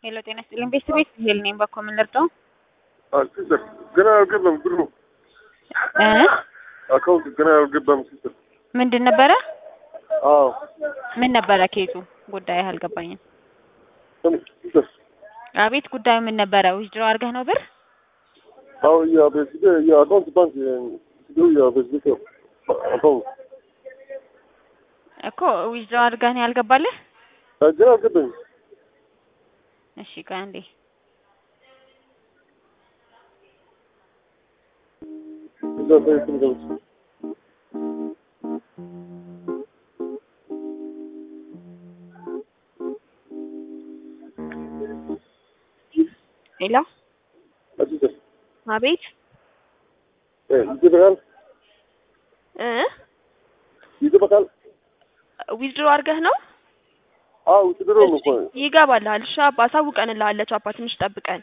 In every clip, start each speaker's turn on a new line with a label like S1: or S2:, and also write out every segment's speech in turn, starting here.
S1: ሄሎ ጤና ይስጥልኝ ቤተሰቤት ሄል ነኝ በኮ ምን ልርዳው
S2: ሲስተር ገና አልገባም ብሩ
S1: እ
S2: አካውንት ገና አልገባም ሲስተር
S1: ምንድን ነበረ
S2: አዎ
S1: ምን ነበረ ኬዙ ጉዳይ አልገባኝም
S2: ሲስተር
S1: አቤት ጉዳዩ ምን ነበረ ዊዝድሮ አድርገህ ነው ብር
S2: አዎ ያ በዚህ ያ አካውንት ባንክ ሲስተር ያ በዚህ አካውንት
S1: እኮ ዊዝድሮ አድርገህ ነው ያልገባልህ
S2: ገና አልገባም
S1: እሺ ቆይ አንዴ
S2: እዛ በዚህ ገብቼ
S1: ሄሎ
S2: ሲስተር
S1: አቤት
S2: ይገባል
S1: እ
S2: ይገባል
S1: ዊዝድሮ አድርገህ ነው
S2: አዎ ሲስተር ነው እኮ
S1: ይገባልሃል እሺ አባ አሳውቀንልሃለች አባ ትንሽ ጠብቀን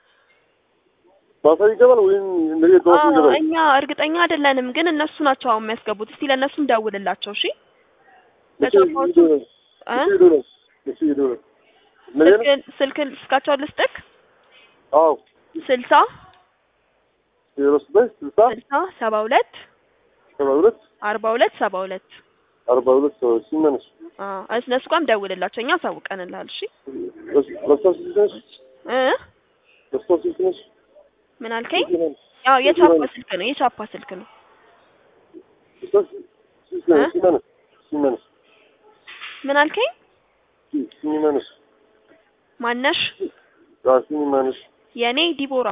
S2: ማታ ይገባል ወይም ነገ ጠዋት
S1: አዎ
S2: ይገባል
S1: እኛ እርግጠኛ አይደለንም ግን እነሱ ናቸው አሁን የሚያስገቡት እስቲ ለእነሱ እንደውልላቸው እሺ ለጫፋዎቹ እ
S2: ይደውላል እሺ ይደውላል ነገ ነው
S1: ስልክን ስልክን ስልካቸውን ልስጥክ
S2: አዎ
S1: ስልሳ
S2: ዜሮ ስድስት ስልሳ
S1: ስልሳ ሰባ ሁለት
S2: ሰባ ሁለት
S1: አርባ ሁለት ሰባ ሁለት
S2: አርባ ሁለት ሰባ ሲመነስ
S1: አዎ እነሱ ጋርም ደውልላቸው እኛ አሳውቀንልሃል እሺ
S2: ለስታስ ሲስተርስ
S1: እ
S2: ለስታስ ሲስተርስ
S1: ምን አልከኝ ያው የቻፓ ስልክ ነው የቻፓ ስልክ ነው
S2: ለስታስ ሲስተርስ ሲመነስ ሲመነስ
S1: ምን አልከኝ
S2: ሲመነስ
S1: ማነሽ
S2: አ ሲመነስ
S1: የኔ ዲቦራ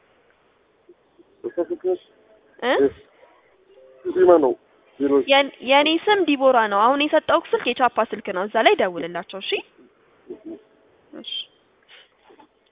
S2: ለስታስ ሲስተርስ
S1: እ
S2: ሲማ ነው ዜሮ
S1: የን- የኔ ስም ዲቦራ ነው አሁን የሰጠውክ ስልክ የቻፓ ስልክ ነው እዛ ላይ ደውልላቸው እሺ እሺ